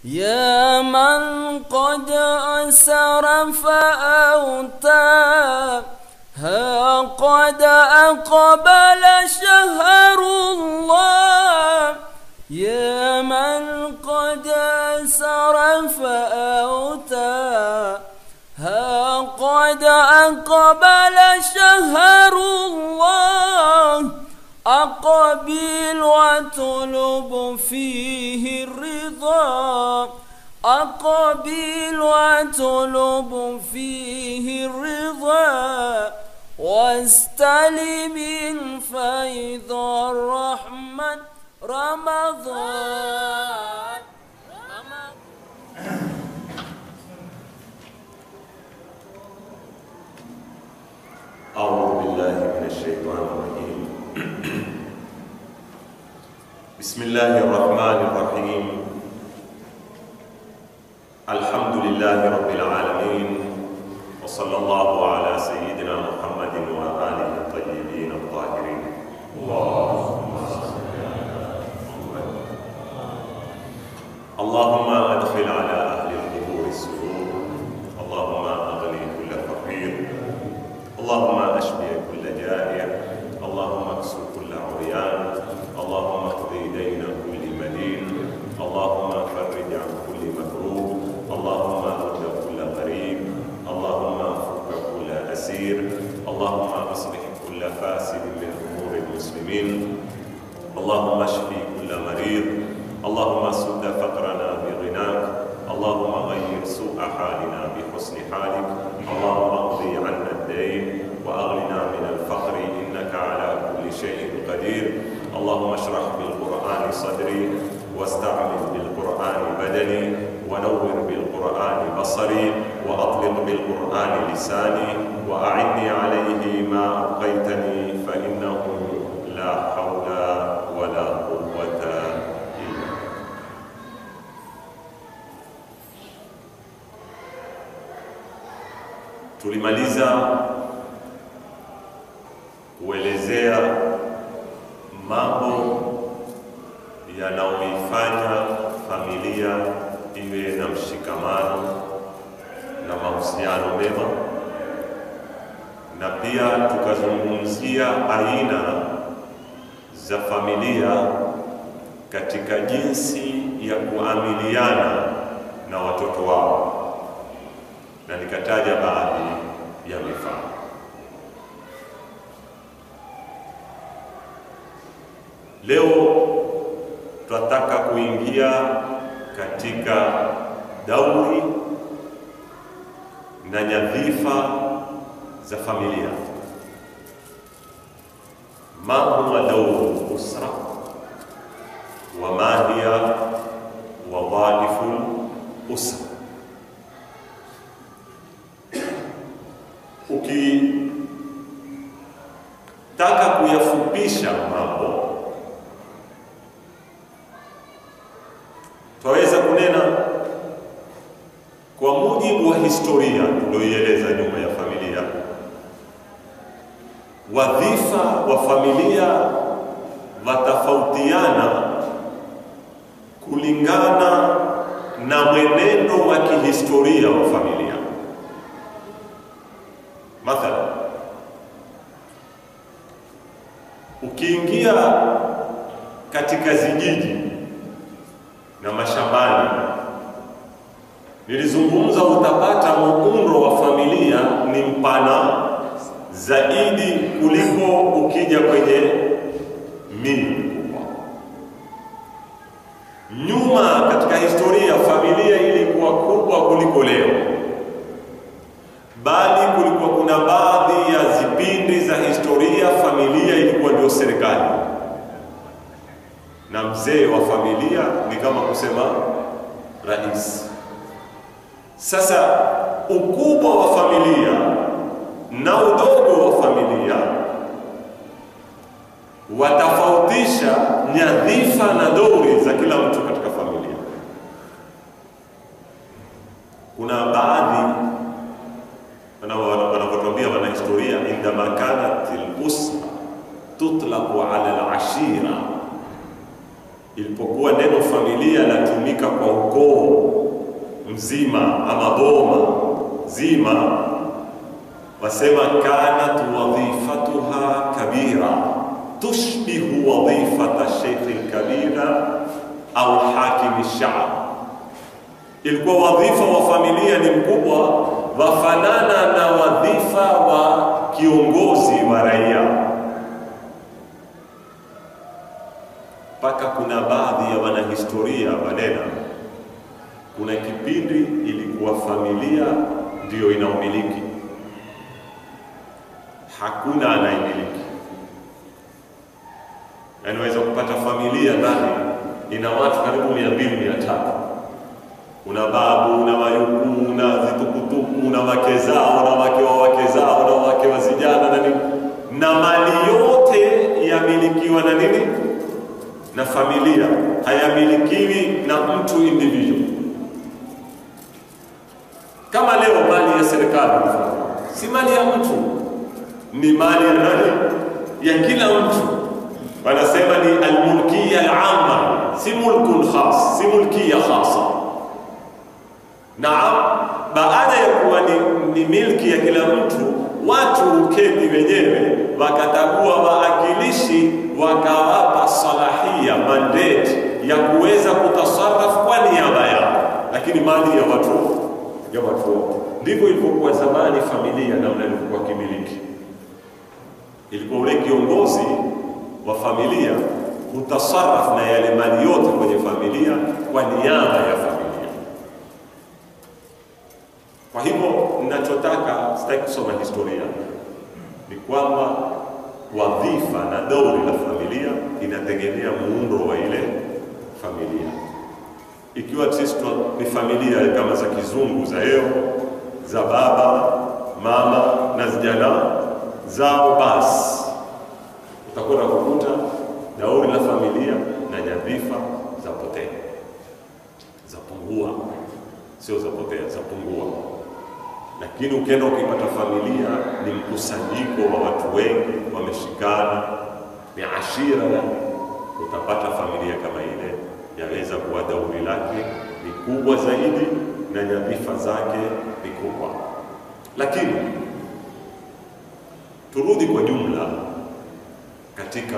يا من قد أسر فأوتى ها قد أقبل شهر الله يا من قد أسر فأوتى ها قد أقبل شهر الله أقبل واطلب فيه الرضا أقبل واطلب فيه الرضا واستلم الفيض الرحمن رمضان أعوذ بالله من الشيطان الرجيم بسم الله الرحمن الرحيم الحمد لله رب العالمين وصلى الله على سيدنا محمد وآله الطيبين الطاهرين اللهم صل على محمد اللهم أدخل على أهل القبور السرور اللهم أغني كل فقير اللهم اشفي كل جائع اللهم اكسر كل عريان اللهم اقضي دين كل مدين اللهم فرج عن كل مكروه اللهم ارد كل غريب اللهم فك كل اسير اللهم اصلح كل فاسد من امور المسلمين اللهم اشفي كل مريض اللهم سد فقرنا بغناك اللهم غير سوء حالنا بحسن حالك اللهم اقضي عنا الدين واغننا من الفقر انك على كل شيء قدير اللهم اشرح بالقران صدري واستعمل بالقران بدني ونور بالقران بصري واطلق بالقران لساني واعني عليه ما ابقيتني فانه لا حول ولا قوه الا Tulimaliza kuelezea mambo yanayoifanya familia iwe na mshikamano na mahusiano mema, na pia tukazungumzia aina za familia katika jinsi ya kuamiliana na watoto wao na nikataja baadhi ya mifano. Leo tunataka kuingia katika dauri na nyadhifa za familia. ma huwa dauru usra wa ma hiya wadhaifu usra ukitaka kuyafupisha mambo twaweza kunena kwa mujibu wa historia tulioieleza nyuma ya familia, wadhifa wa familia watafautiana kulingana na mwenendo wa kihistoria wa familia. Mathalan, ukiingia katika zijiji na mashambani, nilizungumza, utapata muundo wa familia ni mpana zaidi kuliko ukija kwenye miji mikubwa. Nyuma katika historia, familia ilikuwa kubwa kuliko leo bali kulikuwa kuna baadhi ya zipindi za historia familia ilikuwa ndio serikali, na mzee wa familia ni kama kusema rais. Sasa ukubwa wa familia na udogo wa familia watafautisha nyadhifa na dori za kila mtu katika familia. Kuna baadhi wanavyotuambia wanahistoria, indama kanat al-usra tutlaqu ala al-ashira, ilipokuwa neno familia latumika kwa ukoo mzima ama boma zima, wasema kanat wadhifatuha kabira tushbihu wadhifata sheikhi lkabira au hakimi shab. Ilikuwa wadhifa wa familia ni mkubwa, wafanana na wadhifa wa kiongozi wa raia. Mpaka kuna baadhi ya wanahistoria wanena, kuna kipindi ilikuwa familia ndiyo inaumiliki, hakuna anayemiliki. Anaweza kupata familia ndani ina watu karibu mia mbili mia tatu una babu una wajukuu una zitukutuku una wake zao na wake wa wake zao na wake wa vijana na nini, na mali yote yamilikiwa na nini? Na familia, hayamilikiwi na mtu individual. Kama leo mali ya serikali si mali ya mtu, ni mali ya nani? Ya kila mtu. Wanasema ni almulkiya alama, si mulkun khas, si mulkiya khasa. Naam, baada ya kuwa ni, ni milki ya kila mtu, watu huketi wenyewe wakatagua waakilishi, wakawapa salahia mandate ya kuweza kutasarraf kwa niaba yao, lakini mali ya watu ya watu wote. Ndivyo ilivyokuwa zamani familia, namna ilivyokuwa kimiliki. Ilikuwa ule kiongozi wa familia hutasarraf na yale mali yote kwenye familia kwa niaba ya familia. Kwa hivyo ninachotaka, sitaki kusoma historia, ni kwamba wadhifa na dauri la familia inategemea muundo wa ile familia. Ikiwa sisi ni familia kama za kizungu za leo, za baba mama na vijana zao, basi utakwenda kukuta dauri la familia na nyadhifa zapotea, zapungua, sio zapotea, zapungua lakini ukienda ukipata familia ni mkusanyiko wa watu wengi wameshikana, ni ashira, yani utapata familia kama ile yaweza kuwa dauri lake ni kubwa zaidi na nyadhifa zake ni kubwa. Lakini turudi kwa jumla katika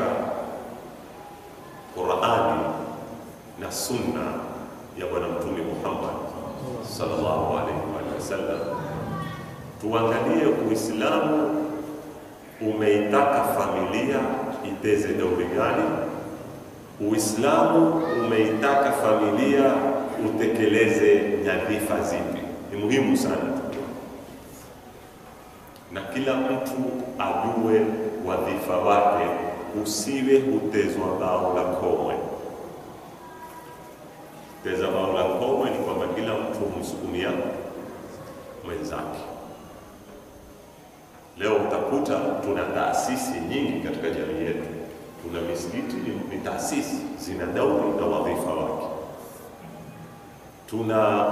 Qurani na sunna ya Bwana Mtume Muhammad sallallahu alaihi wasallam tuangalie Uislamu umeitaka familia iteze dauri gani? Uislamu umeitaka familia utekeleze nyadhifa zipi? Ni muhimu sana, na kila mtu ajue wadhifa wake, usiwe hutezwa bao la komwe. Teza bao la komwe ni kwamba kila mtu humsukumia mwenzake. Leo utakuta tuna taasisi nyingi katika jamii yetu. Tuna misikiti ni taasisi, zina dauri na wadhifa wake. Tuna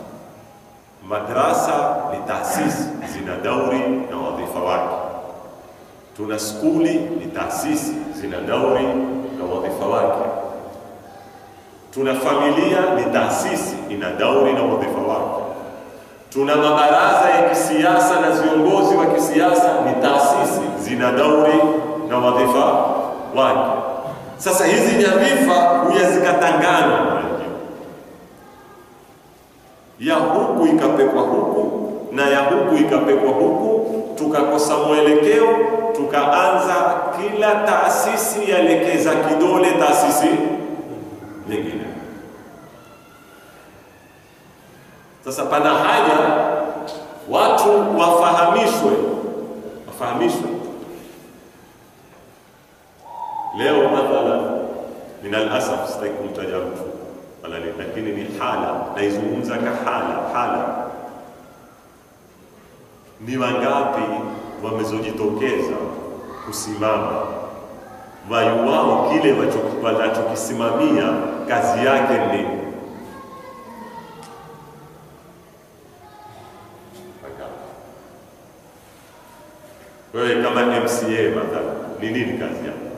madrasa ni taasisi, zina dauri na wadhifa wake. Tuna skuli ni taasisi, zina dauri na wadhifa wake. Tuna familia ni taasisi, ina dauri na wadhifa wake tuna mabaraza ya kisiasa na viongozi wa kisiasa ni taasisi, zina dauri na wadhifa wake. Sasa hizi nyadhifa huya zikatangana, ya huku ikapekwa huku na ya huku ikapekwa huku, tukakosa mwelekeo, tukaanza kila taasisi yaelekeza kidole taasisi nyingine. Sasa pana haja watu wafahamishwe, wafahamishwe. Leo mathalan, min alasaf, sitaki kumtaja mtu wala nini, lakini ni hala, naizungumza ka hala hala. Ni wangapi wamezojitokeza kusimama wayuwao kile wanachokisimamia kazi yake ni Wewe kama MCA mathalan, ni nini kazi yako?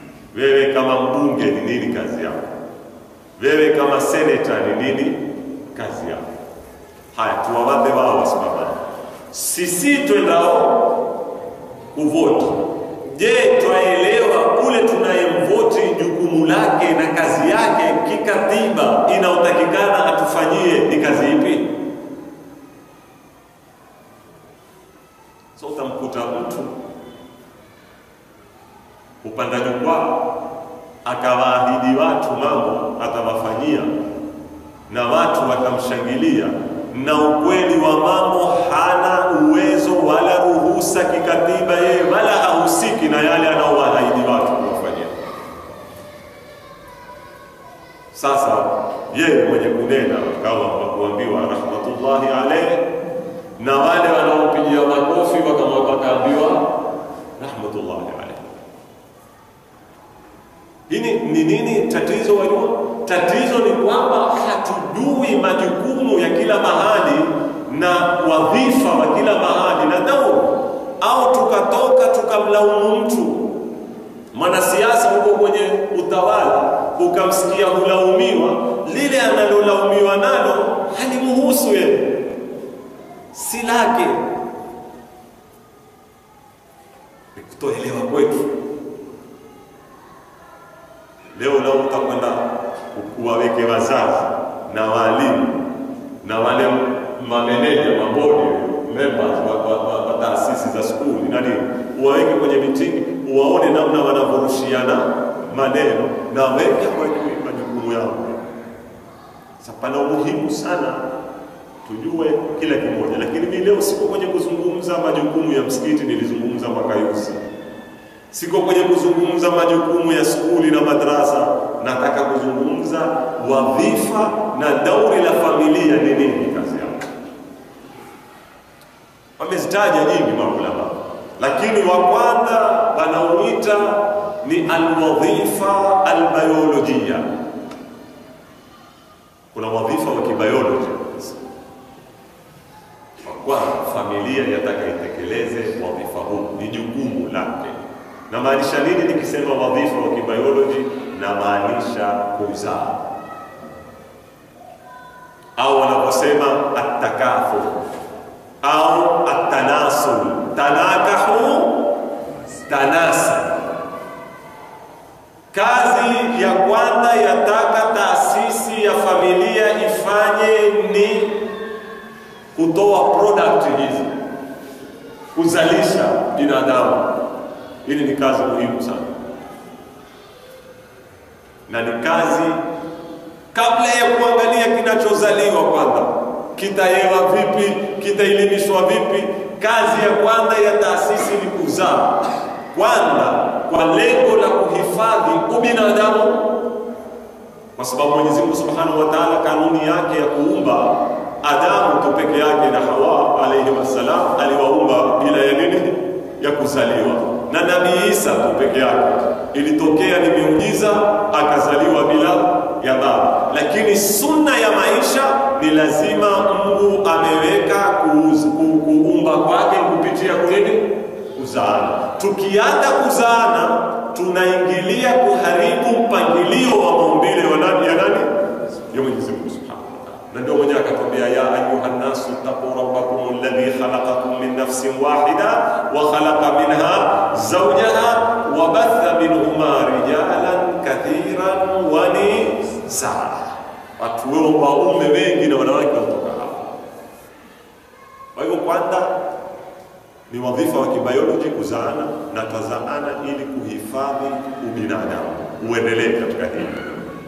Wewe kama mbunge ni nini kazi yako? Wewe kama senator ni nini kazi yao. Haya, tuwawadhe wao wasimamani, sisi twendao kuvoti. Je, twaelewa kule tunayemvoti jukumu lake na kazi yake kikatiba inayotakikana atufanyie ni kazi ipi? So utamkuta mtu upanda jukwaa akawaahidi watu mambo atawafanyia na watu watamshangilia, na ukweli wa mambo hana uwezo wala ruhusa kikatiba yeye, wala hahusiki na yale anaowaahidi watu kuwafanyia. Sasa yeye mwenye kunena kama kuambiwa rahmatullahi alayhi, na wale wanaopigia makofi wakaambiwa rahmatullahi alayhi. Hili ni nini tatizo? Wajua, tatizo ni kwamba hatujui majukumu ya kila mahali na wadhifa wa kila mahali na dauri, au tukatoka tukamlaumu mtu mwanasiasa huko kwenye utawala, ukamsikia hulaumiwa, lile analolaumiwa nalo halimuhusu yeye, si lake. Ni kutoelewa kwetu. Leo lao utakwenda uwaweke wazazi na walimu na wale mameneja mabodi members wa, wa, wa, wa taasisi za skuli nani, uwaweke kwenye mitingi, uwaone namna wanavyorushiana maneno na weke kwenye majukumu yao. Sasa pana umuhimu sana tujue kila kimoja, lakini mimi leo siko kwenye kuzungumza majukumu ya msikiti, nilizungumza mwaka yusi siko kwenye kuzungumza majukumu ya skuli na madrasa. Nataka kuzungumza wadhifa na dauri la familia ni nini, kazi yao. Wamezitaja nyingi maulama, lakini wa kwanza wanaoita ni alwadhifa albiolojia. Kuna wadhifa wa kibiolojia. Wa kwanza, familia yataka itekeleze wadhifa huu, ni jukumu lake na maanisha nini nikisema wadhifa wa kibioloji? Na maanisha kuzaa, au wanaposema atakafu au atanasul, tanakahu tanasa. Kazi ya kwanza yataka taasisi ya familia ifanye ni kutoa product hizi, kuzalisha binadamu. Hili ni kazi muhimu sana, na ni kazi kabla ya kuangalia kinachozaliwa kwanza, kitaewa vipi, kitaelimishwa vipi. Kazi ya kwanza ya taasisi ni kuzaa kwanza, kwa lengo la kuhifadhi ubinadamu, kwa sababu Mwenyezi Mungu Subhanahu wa Ta'ala, kanuni yake ya kuumba Adamu tu peke yake na Hawa alayhi wassalam, aliwaumba bila ya nini, ya kuzaliwa na Nabii Isa tu peke yake ilitokea ni miujiza, akazaliwa bila ya baba. Lakini sunna ya maisha ni lazima Mungu ameweka kuumba kwake kupitia kunini? Kuzaana. Tukianza kuzaana, tunaingilia kuharibu mpangilio wa maumbile ya nani ya nani ya Mwenyezi Mungu Subhanahu wa Ta'ala. Na ndio mwenyewe akatwambia, ya ayuha nnasu taqu rabbakum alladhi khalaqakum min nafsin wahida wa khalaqa minha zawjaha wa batha minhuma rijalan kathiran wa nisaa, watu waume wengi na wanawake kutoka hapo. Kwa hivyo kwanza ni wadhifa wa kibioloji kuzaana, na twazaana ili kuhifadhi ubinadamu uendelee katika hili.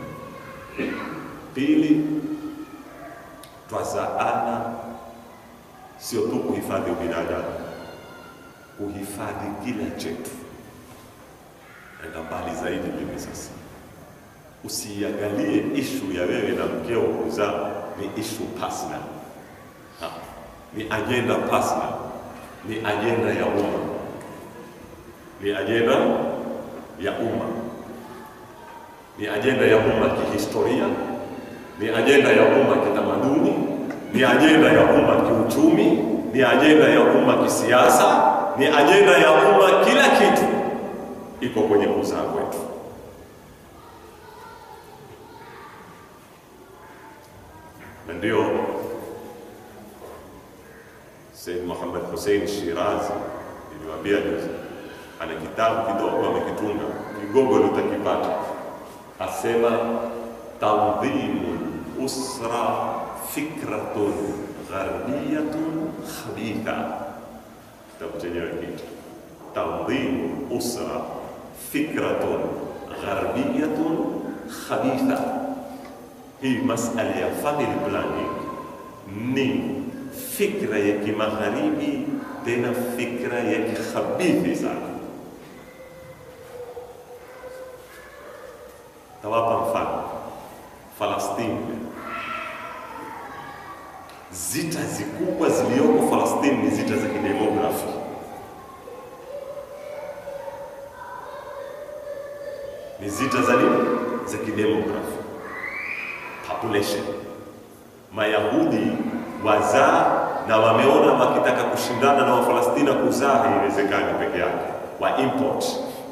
Pili, twazaana sio tu kuhifadhi ubinadamu, kuhifadhi kila chetu. Enda mbali zaidi mimi sasa, usiangalie ishu ya wewe na mkeo kuzaa, ni ishu personal, ni ajenda personal, ni ajenda ya umma, ni ajenda ya umma, ni ajenda ya umma kihistoria ni ajenda ya umma kitamaduni, ni ajenda ya umma kiuchumi, ni ajenda ya umma kisiasa, ni ajenda ya umma, kila kitu iko kwenye kuzaa kwetu. na ndio Said Muhammad Hussein Shirazi niliwaambia juzi, ana kitabu kidogo amekitunga, kigogo utakipata, asema tandhimu usra fikratun gharbiyatun khabitha. Kitabu chenyewe kitu tandhimu usra fikratun gharbiyatun khabitha. Hii masala ya family planning ni fikra ya kimagharibi, tena fikra ya kikhabithi sana. Tawapa mfano Falastini, zita zikubwa zilizoko Falastini ni zita za kidemografi. Ni zita za nini? Za kidemografi, population. Mayahudi wazaa na wameona wakitaka kushindana na Wafalestina kuzaa haiwezekani peke yake, wa import.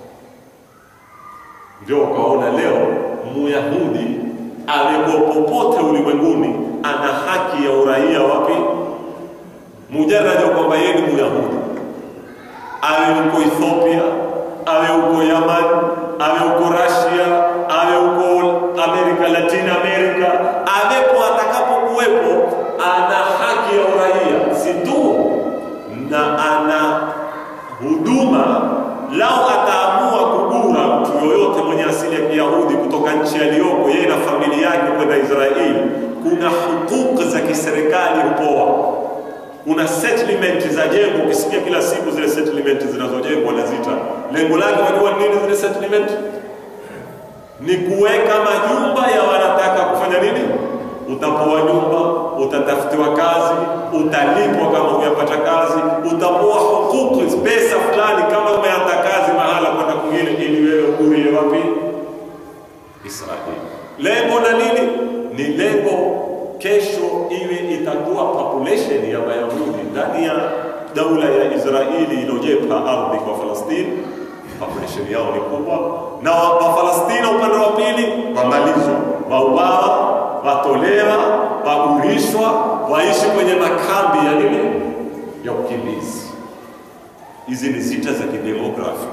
Ndio ukaona leo Myahudi aweko popote ulimwenguni ana haki ya uraia wapi? Mujarrad wa kwamba yeye ni Myahudi, awe uko Ethiopia, awe uko Yaman, awe uko Russia, awe uko Amerika, Latin America, awepo atakapokuwepo ana haki ya uraia, si tu na ana huduma. Lao ataamua kugura mtu yoyote mwenye asili ya Kiyahudi kutoka nchi aliyoko yeye na familia yake kwenda Israeli, kuna hukuku za kiserikali hupoa. Kuna settlement za jengo, ukisikia kila siku zile settlement zinazojengwa na zita, lengo lake unajua nini? Zile settlement ni kuweka majumba ya wanataka kufanya nini utapoa nyumba, utatafutiwa kazi, utalipwa kama umepata kazi, utapoa hukuku, pesa fulani kama umeanza kazi mahala kwenda kwingine, ili wewe urie wapi? Israeli. Lengo na nini? Ni lengo kesho iwe itakuwa population ya Wayahudi ndani ya daula ya Israeli iliyojepa ardhi kwa Falastini. Population yao ni kubwa, na Wafalestina upande wa pili wamalizwa, wauawa watolewa, wagurishwa, waishi kwenye makambi ya nini, ya ukimbizi. Hizi ni zita za kidemografi,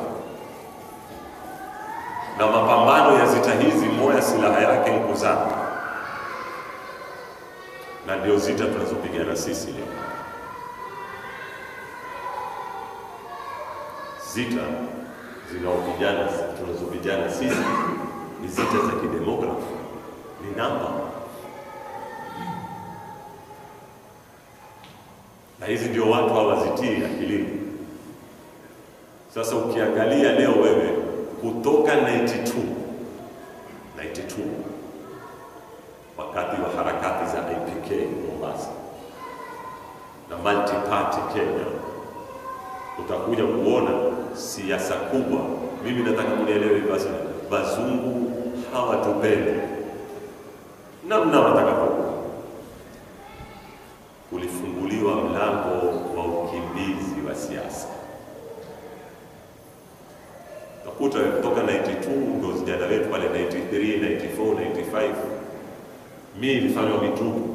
na mapambano ya zita hizi, moja silaha yake ni kuzaa, na ndio zita tunazopigana sisi leo. Zita zinaopigana tunazopigana sisi ni zita za kidemografi, ni namba na hizi ndio watu hawazitii akilini. Sasa ukiangalia leo wewe kutoka 92 92 wakati wa harakati za IPK Mombasa na multi party Kenya, utakuja kuona siasa kubwa. Mimi nataka kunielewe basi, wazungu hawatupendi namna watakavyokuwa kulifunguliwa mlango wa ukimbizi wa siasa. Utakuta kutoka 92 ndio vijana wetu pale 93, 94, 95, mi ilifanywa mitupu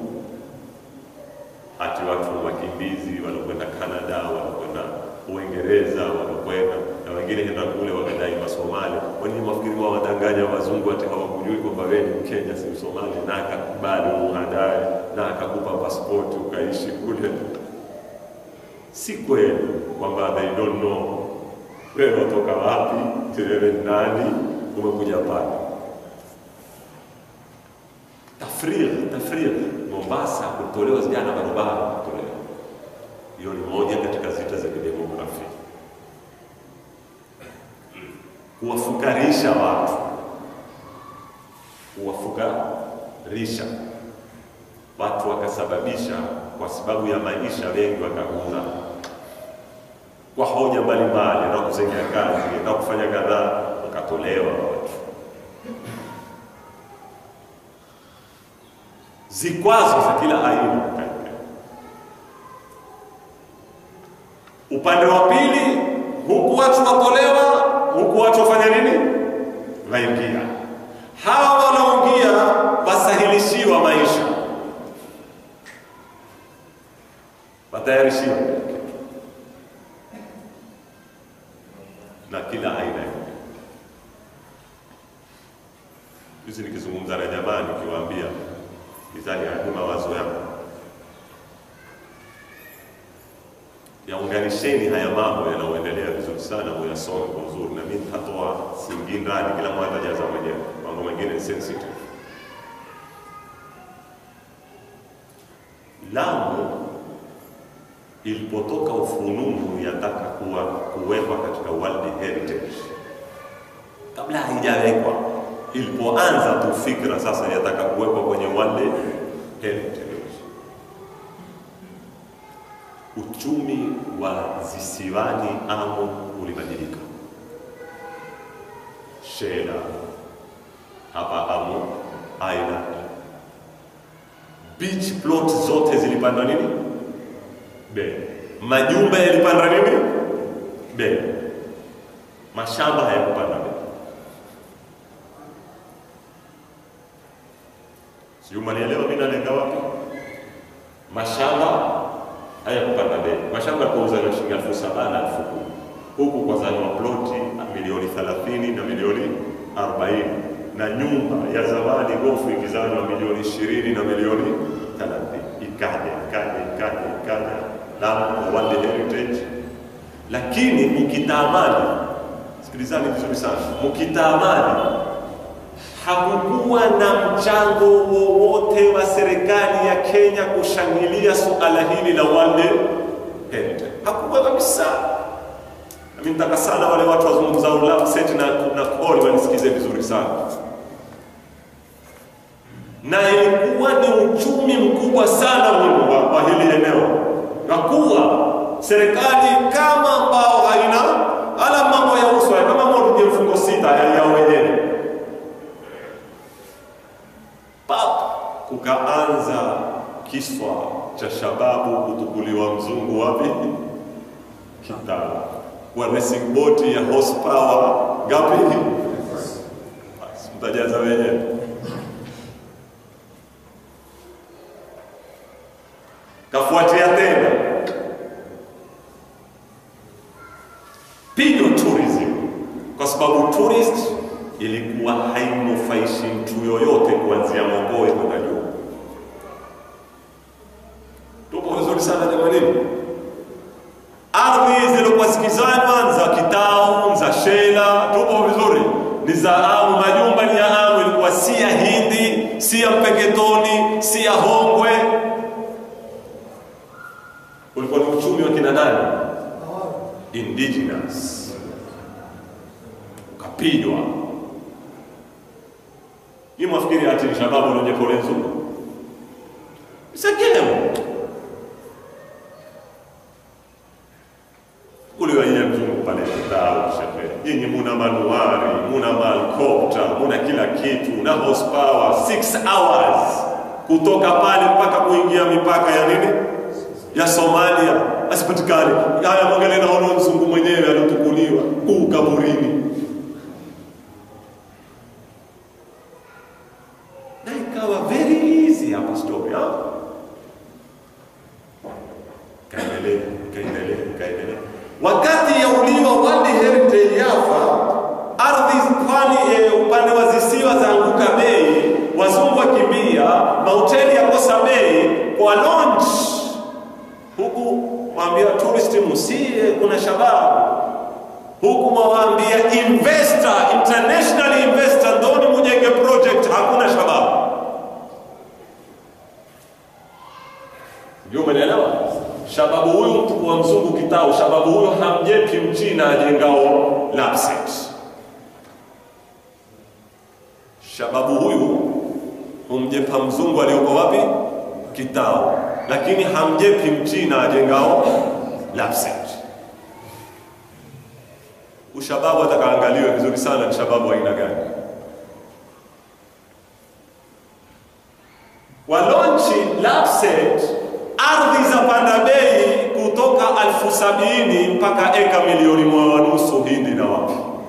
hati watu wakimbizi wanakwenda Canada, wanakwenda Uingereza, wanakwenda na wengine henda kule wakadai Masomali. Wenye mafikiri wao wadanganya wazungu ati hawakujui kwamba wewe ni Mkenya si Msomali, na akakubali umuhadae na akakupa pasipoti ukaishi kule. Si kweli kwamba they don't know wewe unatoka wapi, wewe ni nani, umekuja pale. Tafriri, tafriri. Mombasa kutolewa vijana barabara kutolewa, hiyo ni moja katika zita za kidemografia kuwafukarisha watu, kuwafukarisha watu, wakasababisha kwa sababu ya maisha, wengi wakagura kwa hoja mbalimbali, na kusengea kazi na kufanya kadhaa, wakatolewa watu. Zikwazo za kila aina upande wa pili, huku watu watolewa huku watu wafanya nini? Waingia. Hawa wanaoingia wasahilishiwa maisha, watayarishiwa na kila aina ya hizi. Nikizungumza na jamaa nikiwaambia mizani ya mawazo yako yaunganisheni haya mambo yanayoendelea vizuri sana, muyasome kwa uzuri, na mimi nitatoa singi ndani, kila mmoja atajaza mwenyewe. Mambo mengine ni sensitive. Lamu ilipotoka ufununu yataka kuwa kuwekwa katika World Heritage, kabla haijawekwa, ilipoanza tu fikra sasa yataka kuwekwa kwenye World Heritage uchumi wa zisiwani Amu ulibadilika. Shela hapa Amu Island, beach plot zote zilipanda nini? Bei. Majumba yalipanda nini? Bei. Mashamba hayakupanda bei. Sijui mnanielewa mimi nalenga wapi? Mashamba haya kupanda bei. Mashamba yalikuwa na shilingi elfu saba na elfu kumi huku kwa zanywa ploti milioni 30 na milioni 40 na nyumba ya zamani gofu ikizanywa milioni 20 na milioni 30. Ikaja ikaja ikaja ikaja Lamu World Heritage, lakini mkitaamali, sikilizani vizuri sana, mkitaamali hakukuwa na mchango wowote wa serikali ya Kenya kushangilia suala hili la World Heritage. Hakukuwa kabisa. Nami nataka sana wale watu wazungumzao Lapset na, na Koli wanisikize vizuri sana, na ilikuwa ni uchumi mkubwa sana huu wa, wa hili eneo, na kuwa serikali kama ambao haina ala mambo ya uswa kama moja mfungo sita ya yao wenyewe pap kukaanza kiswa cha shababu kutukuliwa mzungu wapi Kitale kwa racing boat ya horsepower gapi? Basi mtajaza wenyewe. Kafuatia tena pigo tourism, kwa sababu tourist ilikuwa haimnufaishi mtu yoyote kuanzia Mogoe kwenda juu. Tupo vizuri sana jamanini. Ardhi zilikuwa zikizanywa za Kitau, za Shela, tupo vizuri, ni za Amu. Majumba ni ya Amu, ilikuwa si ya Hindi, si ya Mpeketoni, si ya Hongwe. Ulikuwa ni uchumi wa kina nani? Indigenous, ukapigwa ni mwafikiri ati ni shababu lenye pole nzuri sekemo uliwaia mzungu pale Kitau shehe, nyinyi muna manuari, muna malkopta, muna kila kitu na horsepower 6 hours kutoka pale mpaka kuingia mipaka ya nini ya Somalia asipatikane. Haya, mwangalie naona mzungu mwenyewe alitukuliwa kuu kaburini na ikawa very easy hapa story ha? Kaendelea, kaendelea, kaendelea. Wakati ya uliwa World Heritage yafa, ardhi pwani e, upande wa zisiwa za anguka bei, wazungu wakimbia, mahoteli yakosa bei kwa launch huku mwambia tourist musie, kuna shababu huku mwawaambia investor, international investor, ndoni mujenge project, hakuna shababu. Ndio umeelewa? Shababu huyu mtu wa mzungu Kitau, shababu huyo hamjepi mchina ajengao Lapset. Shababu huyu humjepa mzungu aliyoko wapi? Kitau, lakini hamjepi mchina ajengao Lapset. Ushababu atakaangaliwe vizuri sana, ni shababu aina gani? Walonchi Lapset ardhi za panda bei kutoka alfu sabini mpaka eka milioni moja nusu Hindi na wapi,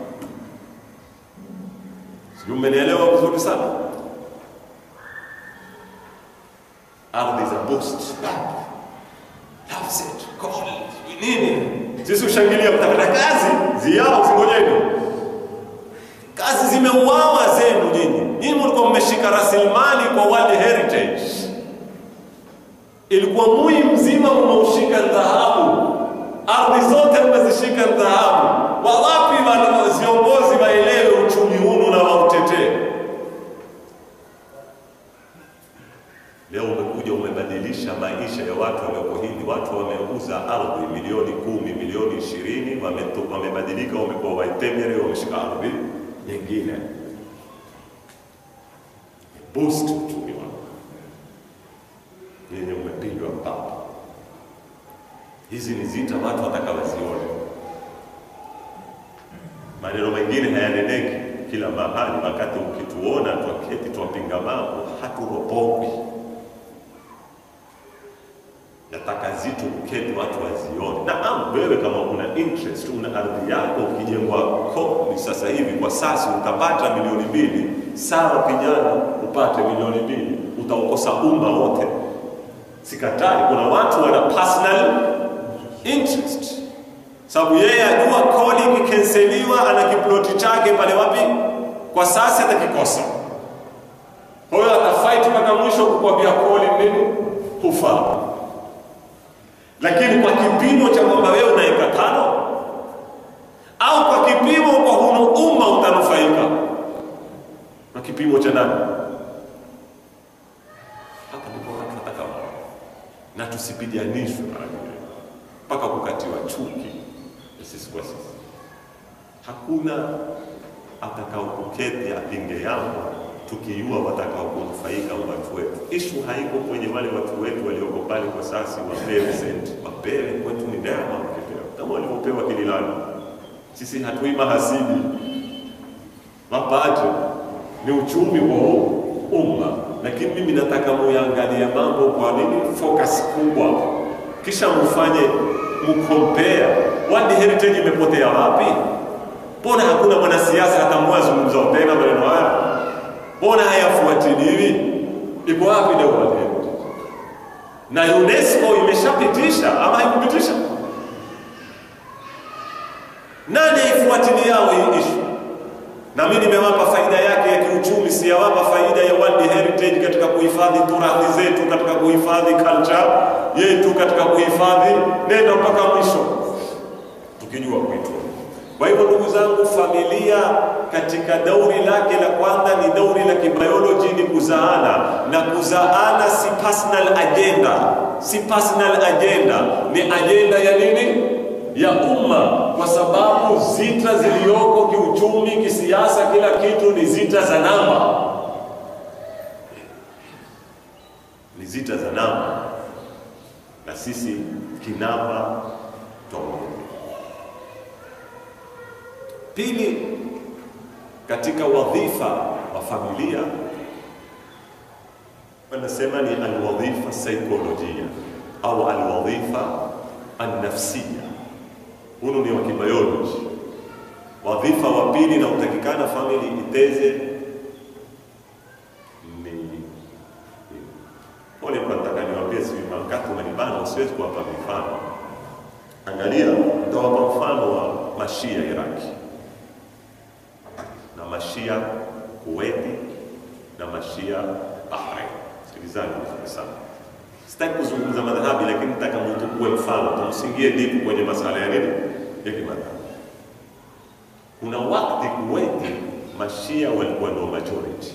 sijui mmenielewa vizuri sana. Ardhi za boost Afset, Kohl, nini? Sisi ushangilia mtapata kazi ziao, zingojeni. Kazi zimeuawa zenu nyinyi. Nyinyi mlikuwa mmeshika rasilimali kwa World Heritage, ilikuwa mui mzima mmeushika dhahabu, ardhi zote mmezishika dhahabu. Wawapi wale viongozi waelewe uchumi hunu na wautetee? Leo umekuja umebadilisha maisha ya watu walioko hivi. Watu wameuza ardhi milioni kumi, milioni ishirini, wameto- wamebadilika, wamekuwa waitemere, wameshika ardhi nyingine. Boost uchumi wao, yenye umepigwa mpaka. Hizi ni zita watu watakawazione. Maneno mengine hayaneneki kila mahali, wakati ukituona twaketi twapinga mambo haturopokwi nataka zitu kuketi watu wazione. Naam, wewe kama una interest, una ardhi yako, ukijengwa kodi sasa hivi kwa sasa utapata milioni mbili, sawa kijana, upate milioni mbili, utaukosa umma wote. Sikatai, kuna watu wana personal interest, sababu yeye ajua kodi ikikenseliwa, ana kiploti chake pale wapi, kwa sasa atakikosa. Kwa hiyo atafight mpaka mwisho kukwambia kodi nini hufaa lakini kwa kipimo cha kwamba wewe una eka tano au kwa kipimo kwa huno umma utanufaika na kipimo cha nani? Hapa ndipo watu wataka wawe. na tusipiganishwe mara nyingine mpaka kukatiwa chuki sisi kwa sisi. Hakuna atakao kuketi apinge yangu tukiua watakao kunufaika watu wetu. Ishu haiko kwenye wale watu wetu walioko pale kwa sasa, wapewe senti, wapewe kwetu ni neema, wakipewa kama walivyopewa Kililani. Sisi hatui mahasidi, mapato ni uchumi wa huu umma, lakini mimi nataka muyangalie mambo kwa nini focus kubwa, kisha mfanye mkompea. World Heritage imepotea wapi? Mbona hakuna mwanasiasa hata mmoja azungumza tena maneno haya? Mbona hayafuatiliwi? Iko wapi leo World Heritage? Na UNESCO imeshapitisha ama haikupitisha? Nani aifuatiliao hii ishu? Na mimi nimewapa faida yake ya kiuchumi, siyawapa faida ya World Heritage katika kuhifadhi turathi zetu, katika kuhifadhi culture yetu, katika kuhifadhi nenda mpaka mwisho, tukijua kuitunza. Kwa hivyo ndugu zangu, familia katika dauri lake la kwanza ni dauri la kibioloji, ni kuzaana, na kuzaana si personal agenda, si personal agenda, ni agenda ya nini? Ya umma, kwa sababu zita ziliyoko kiuchumi, kisiasa, kila kitu ni zita za namba, ni zita za namba, na sisi kinamba twamoja. Pili, katika wadhifa wa familia wanasema ni alwadhifa saikolojia au alwadhifa annafsia. Hunu ni wa kibioloji. Wadhifa wa pili na utakikana famili iteze ni pole, nataka niwaambie, si wakati umenibana, usiwezi kuwapa mifano. Angalia, nitawapa mfano wa mashia Iraki na mashia Kuwaiti na mashia Bahrain. Sikilizani vizuri sana, sitaki kuzungumza madhahabi, lakini nataka mtukue mfano, tumsingie dipu kwenye masala ya nini ya kimadhahabi. Kuna wakati Kuwaiti mashia walikuwa ndio majority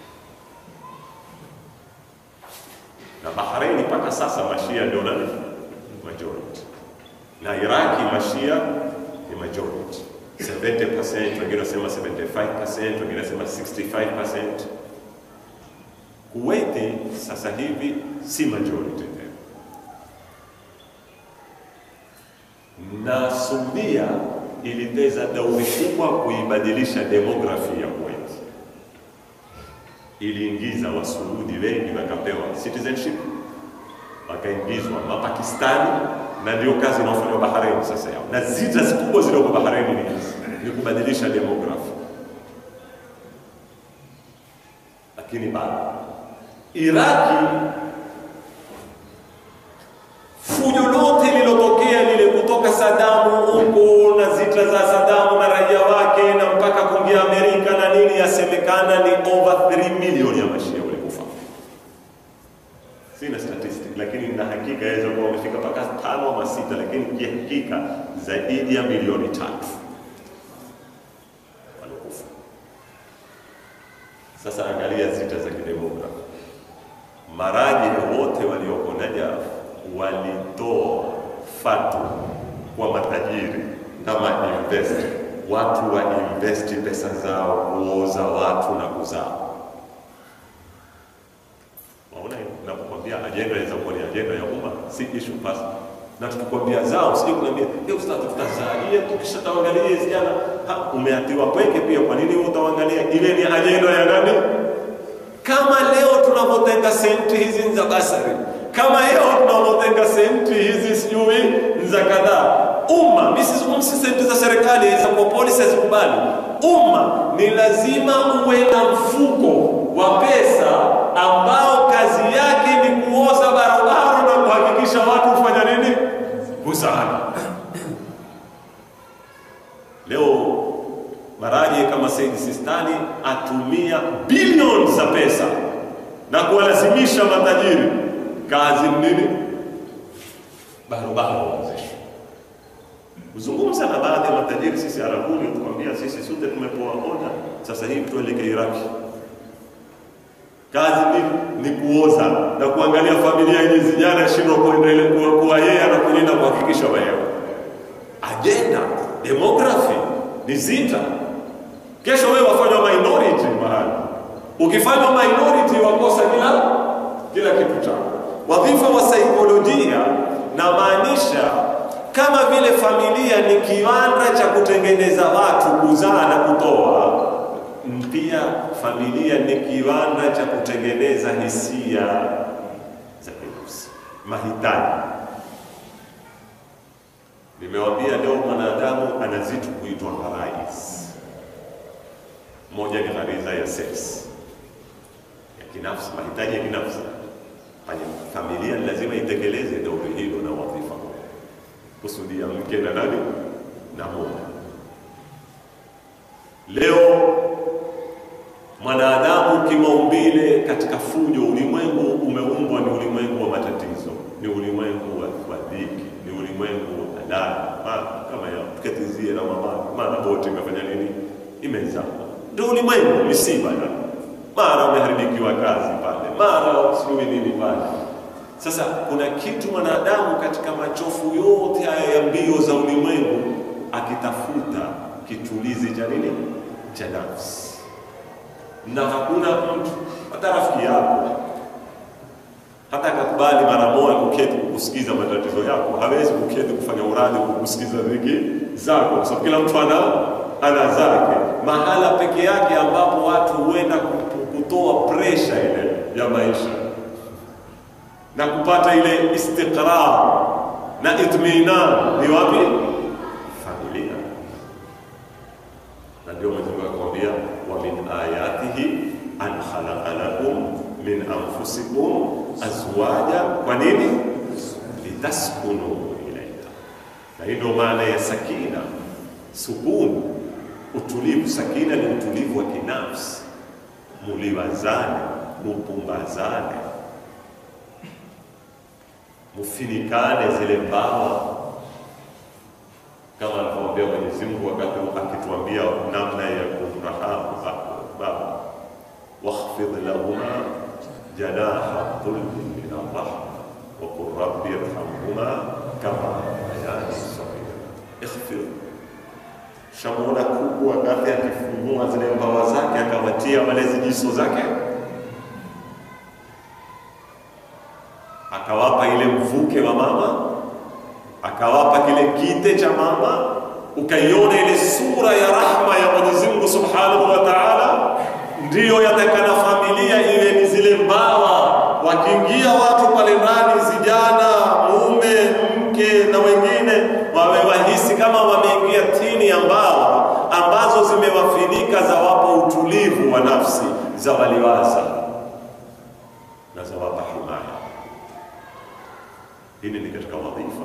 na Bahrain mpaka sasa mashia ndio nani majority, na Iraki mashia ni majority 70%, wengine wasema 75%, wengine wasema 65%. Kuwaiti sasa hivi si majority tena, na Saudia iliteza dauri kubwa kuibadilisha demografi ya Kuwait. Iliingiza Wasuudi wengi wakapewa citizenship, wakaingizwa Mapakistani na ndio kazi inaofanywa Bahrain sasa yao, na zita kubwa zilioko Bahrain ni hizi, ni kubadilisha demografi. Lakini bado Iraki fujo lote lakini na hakika yaweza kuwa wamefika mpaka tano ama sita, lakini kihakika zaidi ya milioni tatu waliokufa. Sasa angalia zita za kidemokrasi, maraji wote walioko Najaf walitoa fatwa kwa matajiri na mainvest watu wa investi pesa zao kuoza watu na kuzaa. Waona, napokwambia ajenda inaweza kuwa ni ajenda ya umma, si issue pasi na tukikwambia zao, sije kunaambia hiyo ustadhi, tutazalia tukishataangalia hizi jana, umeatiwa pweke pia. Kwa nini utaangalia? Ile ni ajenda ya nani? Kama leo tunavyotenga senti hizi za basari, kama leo tunavyotenga senti hizi sijui za kadhaa umma misizungumzi senti za serikali za kwa polisi hazikubali. Umma ni lazima uwe na mfuko wa pesa ambao kazi yake ni kuoza barabara na kuhakikisha watu hufanya nini? Kusaada. Leo Maraji kama Said Sistani atumia bilioni za pesa na kuwalazimisha matajiri kazi nini? Barabara waozeshwe kuzungumza na baadhi ya matajiri sisi Arabuni, tukwambia sisi sote tumepoa oda, sasa hivi tuelekee Iraki. Kazi ni, ni kuoza na kuangalia familia yenye vijana shindwa kuendelea kuwa, kuwa yeye anakulinda kuhakikisha wewe. Ajenda demography ni zita. Kesho wewe wafanywa minority mahali, ukifanywa minority wakosa kila kila kitu chako. Wadhifa wa saikolojia na maanisha kama vile familia ni kiwanda cha kutengeneza watu kuzaa na kutoa, pia familia ni kiwanda cha kutengeneza hisia za binafsi, mahitaji. Nimewambia leo mwanadamu ana zitu kuitwa gharais. Moja ni ghariza ya sex ya kinafsi, mahitaji ya kinafsi. Familia ni lazima itekeleze dori hilo na wadhifa kusudia mke na nani na mume. Leo mwanadamu kimaumbile, katika fujo, ulimwengu umeumbwa ni ulimwengu wa matatizo, ni ulimwengu wa dhiki, ni ulimwengu wa halali. Kama ya tukatizie na mama, mara boti imefanya nini, imezama. Ndio ulimwengu, misiba na mara umeharibikiwa kazi pale, mara sijui nini pale sasa kuna kitu mwanadamu katika machofu yote haya ya mbio za ulimwengu akitafuta kitulizi cha nini? Cha nafsi. Na hakuna mtu hata rafiki yako hata akakubali mara moja kuketi kukusikiza matatizo yako, hawezi kuketi kufanya uradi kukusikiza dhiki zako, kwa sababu kila mtu ana ana zake. Mahala peke yake ambapo watu huenda kutoa presha ile ya maisha na kupata ile istiqrar na itminan ni wapi? Familia. Na ndio Mwenyezi Mungu akwambia, wa min ayatihi an khalaqa lakum min anfusikum azwaja. Kwa nini? Litaskunu ilaiha. Na hii ndio maana ya sakina, sukun, utulivu. Sakina ni utulivu wa kinafsi, muliwazane, mupumbazane mufinikane zile mbawa, kama alivyoambia Mwenyezi Mungu wakati akituambia namna ya kumrahamu baba, wakhfidh lahuma janaha dhulli min arrahma wa qul rabbi irhamhuma kama rabbayani saghira. Ikhfidh, shamona kubwa wakati akifungua zile mbawa zake akawatia wale zijiso zake akawapa ile mvuke wa mama, akawapa kile kite cha mama, ukaiona ile sura ya rahma ya Mwenyezi Mungu Subhanahu wa Ta'ala. Ndiyo yatakana familia iwe ni zile mbawa, wakiingia watu pale ndani, zijana, mume, mke na wengine, wawe wahisi kama wameingia tini ya mbawa ambazo zimewafinika, za wapa utulivu wa nafsi, za waliwaza na za wapa himaya. Hili ni katika wadhifa.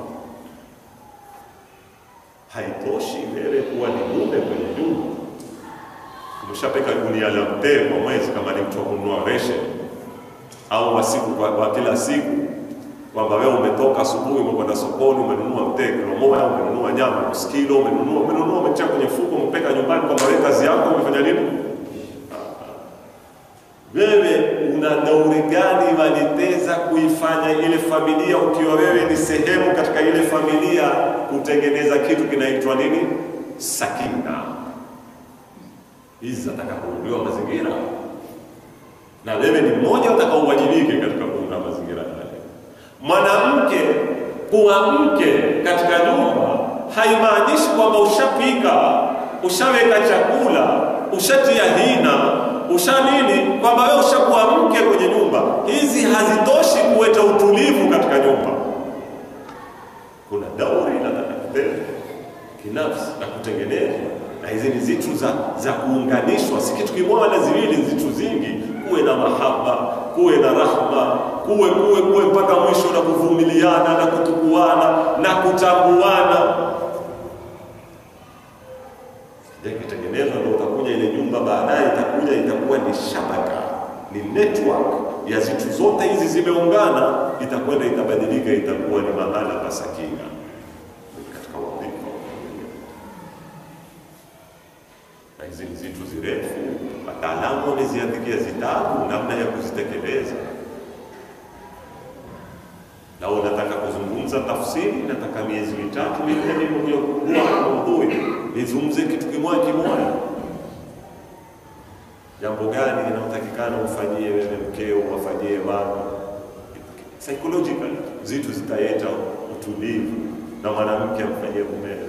Haitoshi wewe kuwa ni mume kwenye nyumba, umeshapeka gunia la mtee kwa mwezi, kama ni mtu wa kununua reshe au wa siku kwa, kwa kila siku, kwamba wewe umetoka asubuhi, umekwenda sokoni, umenunua mtee kilo moja, umenunua nyama nusu kilo, umenunua umenunua, umetia kwenye mfuko, umepeka nyumbani, kwamba wewe kazi yako umefanya nini? Wewe una dauri gani waliteza kuifanya ile familia, ukiwa wewe ni sehemu katika ile familia, kutengeneza kitu kinaitwa nini? Sakina. Hizi zinataka kuundiwa mazingira, na wewe ni mmoja utakaowajibike katika kuunda mazingira yale. Mwanamke kuwa mke katika nyumba haimaanishi kwamba ushapika, ushaweka chakula, ushatia hina, usha nini, kwamba wewe ushakuwa mke kwenye nyumba. Hizi hazitoshi kuleta utulivu katika nyumba. Kuna dauri inataka kutenda kinafsi na kutengenezwa, na hizi ni zitu za, za kuunganishwa, si kitu kimoja ziwili, zitu zingi. Kuwe na mahaba, kuwe na rahma, kuwe kuwe kuwe mpaka mwisho, na kuvumiliana na kutukuana na kutambuana. Ikitengenezwa ndio utakuja ile nyumba, baadaye itakuja itakuwa ni shabaka, ni network ya zitu zote hizi zimeungana, itakwenda itabadilika, itakuwa ni mahala pa sakina katika wadhifa na hizi ni zitu zirefu, wataalamu wameziandikia zitabu namna ya kuzitekeleza. Na unataka kuzungumza tafsiri, nataka miezi mitatu minne niliokuwa maudhui nizungumze kitu kimoja kimoja. Jambo gani inayotakikana ufanyie wewe mkeo, wafanyie wana psychological, zitu zitaleta utulivu na mwanamke amfanyie mumewe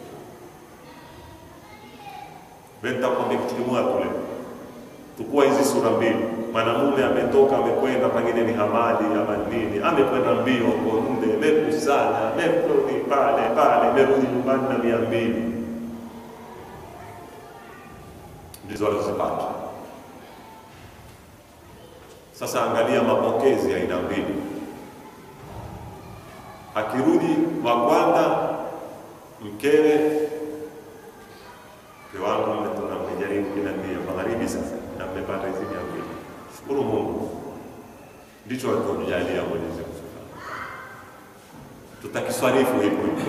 Nitakwambia kitu kimoja kule, tukua hizi sura mbili. Mwanamume ametoka amekwenda, pengine ni hamadi ama nini, amekwenda mbio huko nde, amekusanya, amerudi pale pale, amerudi nyumbani na mia mbili ndizo alizipata. Sasa angalia mapokezi ya aina mbili. Akirudi wa kwanza, mkewe mke wangu mmetoka mmejaribu kuniambia magharibi sasa na mmepata hizi mia mbili. Shukuru Mungu, ndicho alichotujalia Mwenyezi Mungu. Tutakiswarifu hivyo hivyo,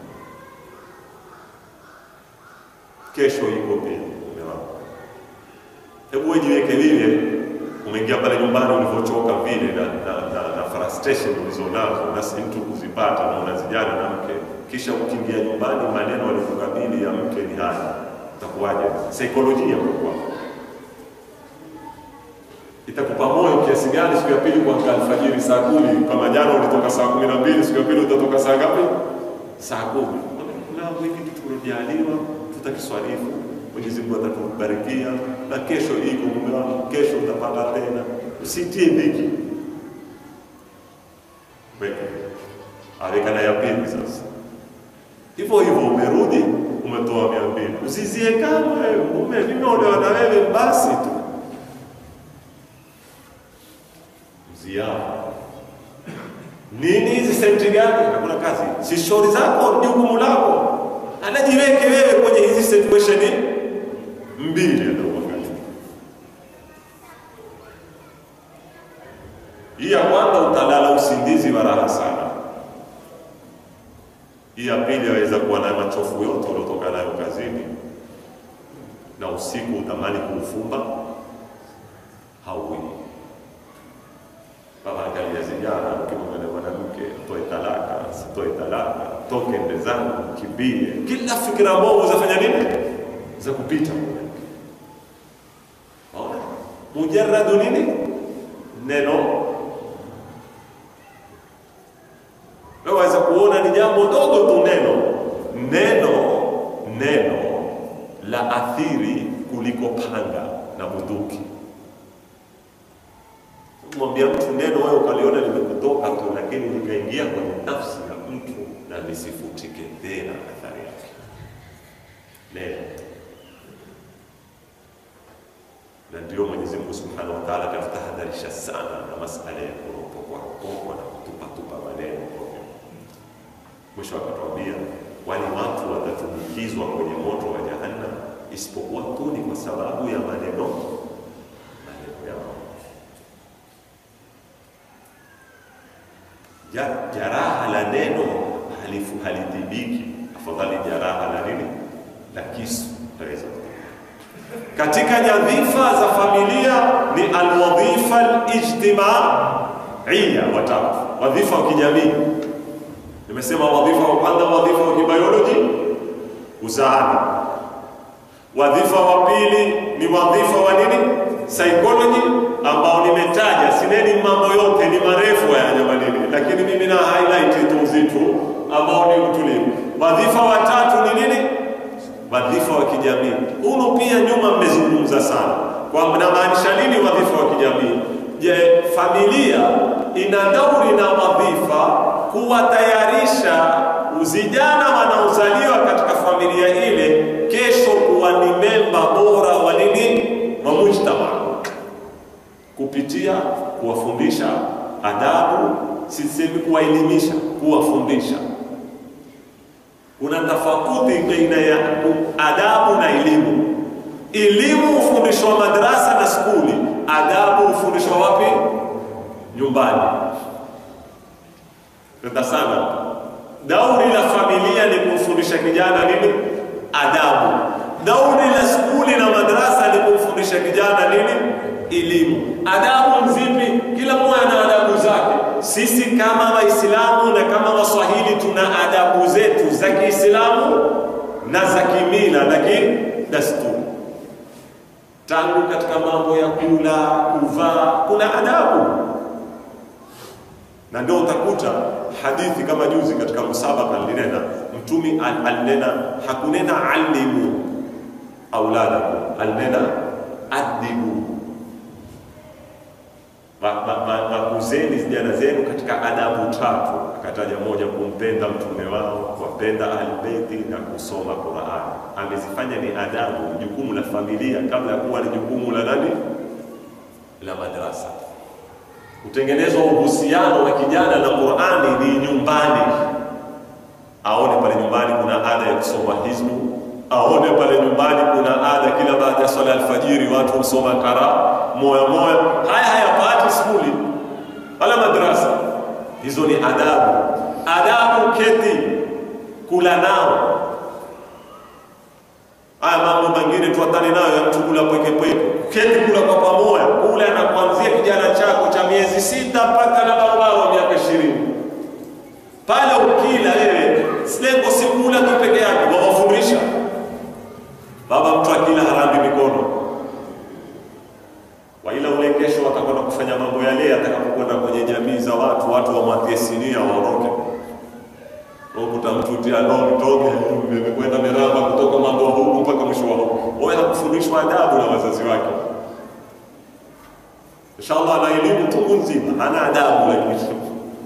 kesho iko pia. Mume wangu, hebu wewe jiweke vile, umeingia pale nyumbani ulivyochoka vile na, na, na, na frustration ulizonazo na si mtu kuzipata na unazijana na mke, kisha ukiingia nyumbani maneno alikukabili ya mke ni haya itakuwaje? Saikolojia kwa itakupa moyo kiasi gani siku ya pili kuamka alfajiri saa kumi? Kama jana ulitoka saa kumi na mbili, siku ya pili utatoka saa ngapi? Saa kumi. Na hiki tulojaliwa tutakiswalifu, Mwenyezi Mungu atakubarikia, na kesho iko mume wangu, kesho utapata tena. Usitie dhiki, weka awekana ya pili sasa hivyo hivyo, umerudi umetoa mia mbili, usizie kama wewe mume, nimeolewa na wewe basi tu mziao nini hizi senti gani? Hakuna kazi, si shughuli zako, ni jukumu lako. Anajiweke wewe kwenye hizi situation mbili, anakuangalia. Hii ya kwanza utalala usingizi wa raha sana hii ya pili yaweza kuwa na machofu yote uliotoka nayo kazini, na usiku utamani kuufumba hauwi. Baba, angalia zijana, ukimwona mwanamke toe talaka, sitoe talaka, toke mbezani, kimbie, kila fikira mbovu zafanya nini? Za kupita ona, mujarradu nini, neno waweza kuona ni jambo dogo tu, neno neno neno la athiri kuliko panga na bunduki. Mwambia mtu neno, wewe ukaliona limekutoka tu, lakini likaingia kwenye nafsi ya mtu na lisifutike tena athari yake. Neno na ndio Mwenyezi Mungu Subhanahu wa Ta'ala akatutahadharisha sana na masala ya kuropokwa ropokwa na kutupatupa maneno Mwisho akatuambia wale watu watatumbukizwa kwenye moto wa Jahannam, isipokuwa tu ni kwa sababu ya maneno maneno yao. Ja- jaraha la neno halifu halitibiki, afadhali jaraha la nini la kisu taweza katika nyadhifa za familia ni alwadhifa alijtimaiya, watatu wadhifa wa kijamii. Nimesema wadhifa wa kwanza, wadhifa wa kibioloji, uzaani. Wadhifa wa pili ni wadhifa wa nini, psychology, ambao nimetaja. Sineni mambo yote, ni marefu haya jamanini, lakini mimi na highlight tu uzito ambao ni utulivu. Wadhifa wa tatu ni nini? wadhifa wa kijamii. Huno pia nyuma mmezungumza sana, kwa namaanisha nini wadhifa wa kijamii? Je, familia ina dauri na wadhifa kuwatayarisha vijana wanaozaliwa katika familia ile kesho kuwa ni memba bora wa nini, wa mujtama, kupitia kuwafundisha adabu, sisemi kuwaelimisha, kuwafundisha kuna tofauti baina ya adabu na elimu. Elimu hufundishwa madrasa na skuli, adabu hufundishwa wapi? Nyumbani. Penda sana. Dauri la familia ni kumfundisha kijana nini? Adabu. Dauri la skuli na madrasa ni kumfundisha kijana nini? Elimu. Adabu nzipi? Kila mmoja na adabu zake. Sisi kama Waislamu na kama Waswahili tuna adabu zetu za Kiislamu na za kimila na kidasturi. Tangu katika mambo ya kula, kuvaa, kuna adabu, na ndio utakuta hadithi kama juzi katika musabaka alinena Mtumi al- alinena, hakunena alimu auladakum, alinena adibu wakuzeni vijana zenu katika adabu tatu. Akataja moja, kumpenda mtume wao, kuwapenda ahlbeiti na kusoma Qurani. Amezifanya ni adabu, jukumu la familia kabla ya kuwa ni jukumu la nani, la madrasa. Kutengenezwa uhusiano wa kijana na Qurani ni nyumbani, aone pale nyumbani kuna ada ya kusoma hizbu aone pale nyumbani kuna ada kila baada ya swala alfajiri watu husoma kara moya moya. Haya hayapati skuli wala madrasa. Hizo ni adabu. Adabu keti kula nao. Haya mambo mengine tuatane nayo ya mtu kula pweke pweke, keti kula kwa pamoja, kula na kuanzia kijana chako cha miezi sita mpaka na baba wa miaka ishirini pale ukila wewe, lengo si kula tu peke yake, wawafundisha Baba, mtu akila harambi mikono, waila ule kesho atakwenda kufanya mambo yale, atakapokwenda kwenye jamii za watu, watu wamwatie sinia waondoke. Ukuta mtu tia longi toge imekwenda miraba kutoka mambo huku mpaka mwisho wa huku, wewe hakufundishwa adabu na wazazi wake. Inshallah ana elimu tungu nzima, hana adabu, lakini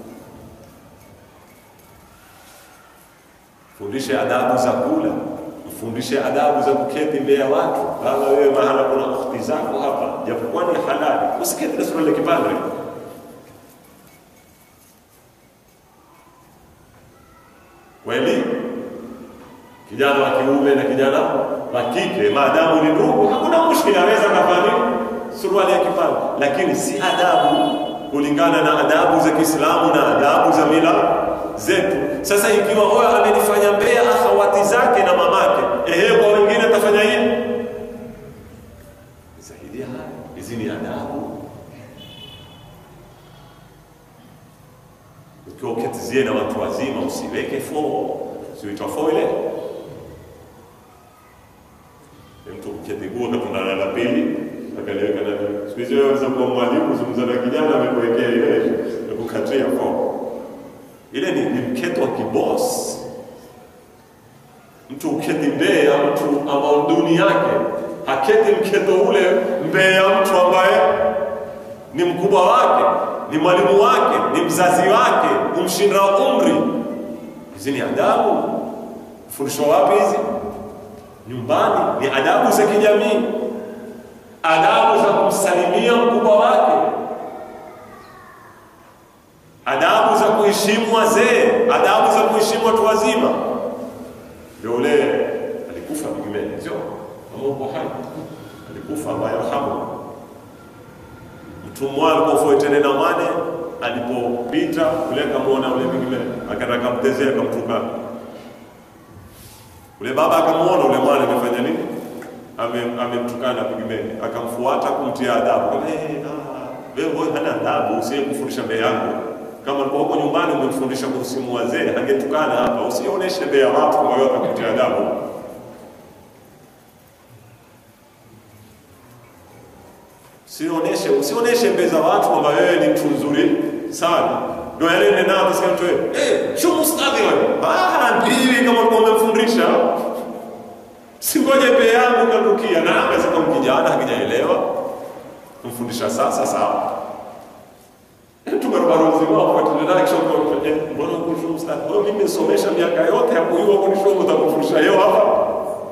fundishe adabu za kula mfundishe adabu za kuketi mbele ya watu. Kama wewe mahala kuna ukhti zako hapa, japokuwa ni halali, usiketi na suruali kipande. Kweli kijana wa kiume na kijana wa kike, maadamu ni ndugu, hakuna mushkila, aweza kafanya suruali ya kipande, lakini si adabu kulingana na adabu za Kiislamu na adabu za mila zetu. Sasa ikiwa huyo amenifanya mbea akhawati zake na mamake, ehe, kwa wengine atafanya hivi zaidi ya haya. Hizi ni adabu. Ukiwa uketizie na watu wazima, usiweke fo, usiwitwa fo ile mtu uketiguo katundana la pili akaliweka na siku hizi wewe waweza kuwa mwalimu zungumza na kijana amekuwekea ile ya kukatia fo ile ni, ni mketo wa kibos. Mtu uketi mbele ya mtu ambao duni yake haketi mketo ule mbele ya mtu ambaye ni mkubwa wake, ni mwalimu wake, ni mzazi wake, kumshinda umri. Hizi ni adabu. Fundishwa wapi hizi? Nyumbani. Ni adabu za kijamii, adabu za kumsalimia mkubwa wake adabu za kuheshimu wazee, adabu za kuheshimu watu wazima. Ndio ule alikufa pigmeni, sio kama uko hai, alikufa Allah yarhamu. Mtumwa alipofuatene na mwane alipopita ule akamwona ule mwingine akaenda akamtezea akamtukana ule baba akamwona ule mwana amefanya nini Ame- amemtukana pigmeni akamfuata kumtia adabu Kama, "Eh, ah, wewe wewe hana adabu usiye kufundisha mbele yangu kama ulikuwa huko nyumbani umemfundisha kuhusimu wazee angetukana hapa usionyeshe mbele ya watu kwa hiyo atakutia adabu Usionyeshe usionyeshe mbele za watu kwamba wewe ni mtu mzuri sana. Ndio yale ndio nao tusikia mtu wewe. Eh, sio mustadhi wewe. Ah, ndii kama ulikuwa umemfundisha. Singoje pe yangu karukia na hapa sasa kijana hakijaelewa. Mfundisha sasa sawa. Tumerubaru mzima kwa tunaenda kisha kwa eh, mbona uko sio mustadhi? Wewe mimi nimesomesha miaka yote hapo hiyo kwa nisho utakufundisha leo hapa.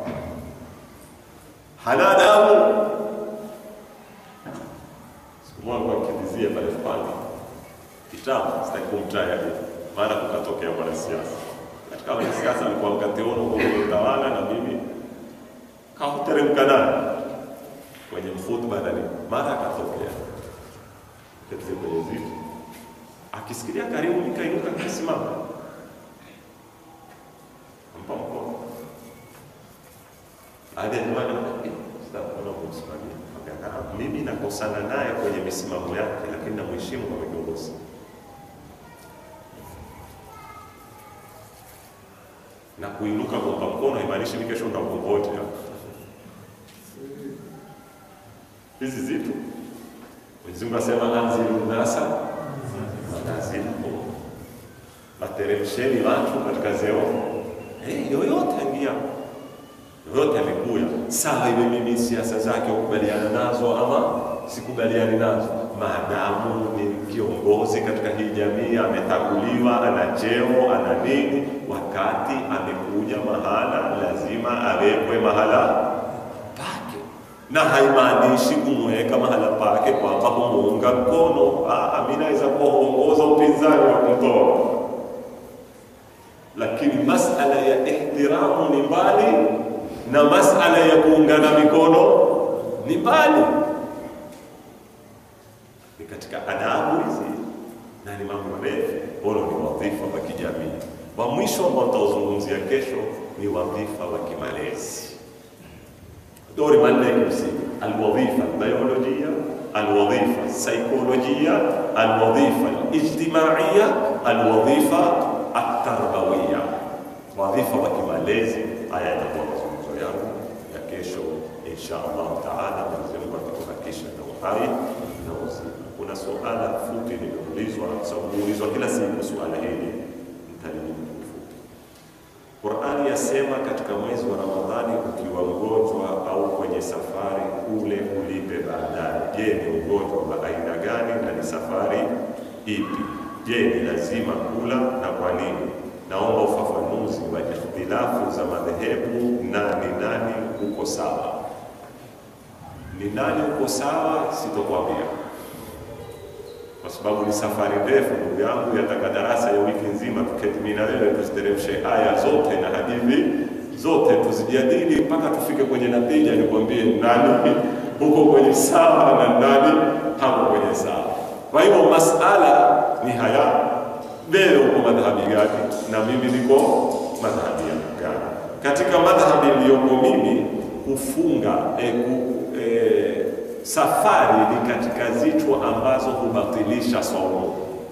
Hana adabu. Mungu akimbizie pale Fupani kitabu, sitaki kumtaja hivi, maana kukatokea mwanasiasa katika wanasiasa alikuwa mkateono kwa kwenye utawala, na mimi kahuteremka naye kwenye mfutba na nini, mara akatokea ketize kwenye ziti, akisikilia karibu, nikainuka nikasimama, mpa mkono baada ya nyuma sitakuona kumsimamia Akakaa, mimi nakosana naye kwenye misimamo yake, lakini namheshimu kama kiongozi. Na kuinuka kumpa mkono haimaanishi mimi kesho nitakuvote. Hizi zitu Mwenyezi Mungu asema anziru nasa manazilhum, wateremsheni watu katika zeo hey, yoyote aingia yoyote amekuya sawa, iwe mimi siasa zake ukubaliana nazo ama sikubaliani nazo, maadamu ni kiongozi katika hii jamii, ametaguliwa, ana cheo, ana nini, wakati amekuja mahala lazima awekwe mahala pake, na haimaanishi kumweka mahala pake kwamba kumuunga mkono. Ah, mimi naweza kuwa huongoza upinzani wa kumtoa, lakini masala ya ihtiramu ni mbali na masala ya kuungana mikono ni mbali, ni katika adabu hizi na ni mambo marefu. Bora ni wadhifa wa kijamii. Wa mwisho ambao tutauzungumzia kesho ni wadhifa wa kimalezi. Dori manne ya kimsingi: alwadhifa albiolojia, alwadhifa saikolojia, alwadhifa alijtimaiya, alwadhifa atarbawia. Wadhifa wa kimalezi, haya yatakuwa mazungumzo yangu ya kesho insha Allah taala. Mwenyezi Mungu akitubakisha na uhai na uzima. Kuna suala fupi limeulizwa, sababu huulizwa kila siku suala hili, nitalijibu kifupi. Qurani yasema katika mwezi wa Ramadhani, ukiwa mgonjwa au kwenye safari, ule ulipe baadaye. Je, ni ugonjwa wa aina gani na ni safari ipi? Je, ni lazima kula na kwa nini? Naomba ufafanuzi wa ikhtilafu za madhehebu na ni nani uko sawa. Ni nani uko sawa, sitokwambia kwa sababu ni safari ndefu, ndugu yangu, yataka darasa ya wiki nzima, tuketi mimi na wewe tuziteremshe aya zote na hadithi zote tuzijadili mpaka tufike kwenye natija, nikwambie nani huko kwenye sawa na nani hako kwenye sawa. Kwa hivyo masala ni haya, wewe uko madhhabi gani na mimi niko madhhabi gani? Katika madhhabi iliyoko mimi kufunga eh, ku, eh, safari ni katika zitu ambazo hubatilisha saumu,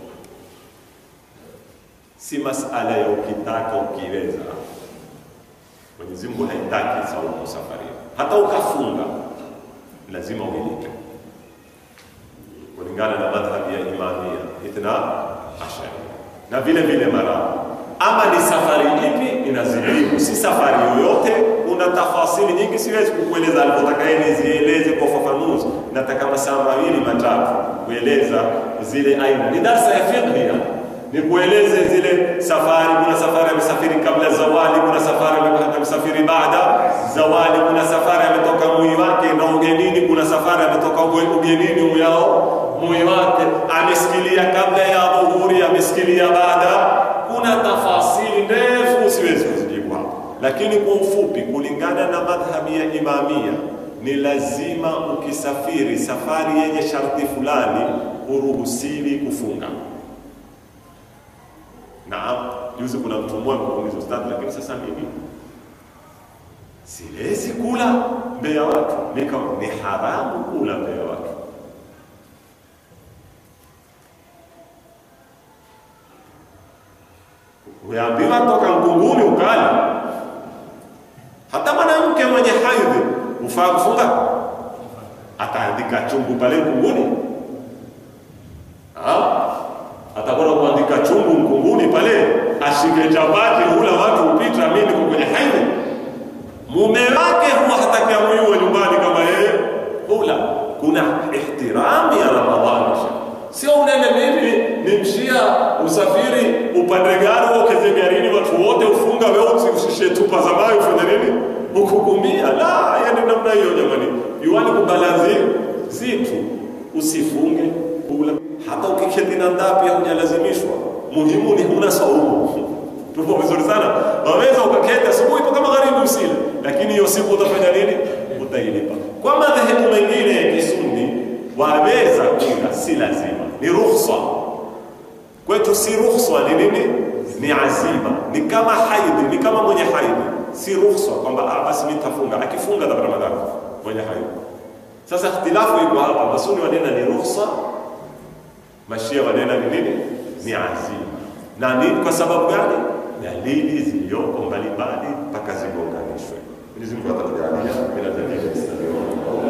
si masala ya ukitaka ukiweza. Mwenyezi Mungu haitaki saumu safari, hata ukafunga lazima uilipe kulingana na madhhabi ya Imamia Ithna Ashari na vile vile mara ama ni safari ipi inazidimu, si safari yoyote. Kuna tafasili nyingi, siwezi kukueleza alivyotaka yeye nizieleze kwa ufafanuzi. Nataka masaa mawili matatu kueleza zile aina. Ni darsa ya fiqh, ni kueleze zile safari. Kuna safari amesafiri kabla zawali, kuna safari amesafiri baada zawali, kuna safari ametoka mui wake na ugenini, kuna safari ametoka ugenini uyao mui wake, amesikilia kabla ya dhuhuri, amesikilia baada kuna tafasili ndefu siwezi kuzijibu hapa, lakini kwa ufupi, kulingana na madhhabi ya Imamia ni lazima ukisafiri safari yenye sharti fulani huruhusiwi kufunga. Naam, juzi kuna mtu mmoja kuuliza ustadhi, lakini sasa mimi siwezi kula mbele ya watu. Nika ni haramu kula mbele ya watu. Umeambiwa toka mkunguni ukala. Hata mwanamke mwenye haidhi ufaa kufunga, ataandika chungu pale mkunguni, atakwenda kuandika chungu mkunguni pale, ashike chapati hula watu upita, mimi niko kwenye haidhi. Mume wake huwa hataki amuyue nyumbani kama yeye hula. Kuna ihtirami ya Ramadhani sio unene mimi nimshia usafiri upande gari ukeze garini watu wote ufunga wewe usishie tupa za maji ufanye nini ukukumia la yani namna hiyo jamani yuani kubalanzi zitu usifunge kula hata ukiketi na ndaa pia hujalazimishwa muhimu ni huna saumu tupo vizuri sana waweza ukaketi asubuhi mpaka magharibi usile lakini hiyo siku utafanya nini utailipa kwa madhehebu mengine ya kisunni waweza kula si lazima ni rukhsa kwetu si rukhsa ni nini ni azima ni kama haidhi ni kama mwenye haidhi si rukhsa kwamba ah, basi nitafunga akifunga za ramadhani mwenye haidhi sasa ikhtilafu iko hapa masuni wanena ni rukhsa mashia wanena ni nini ni azima na ni kwa sababu gani dalili ziliyoko mbalimbali mpaka zigonganishwe Mwenyezi Mungu atatujalia bila dalili islamia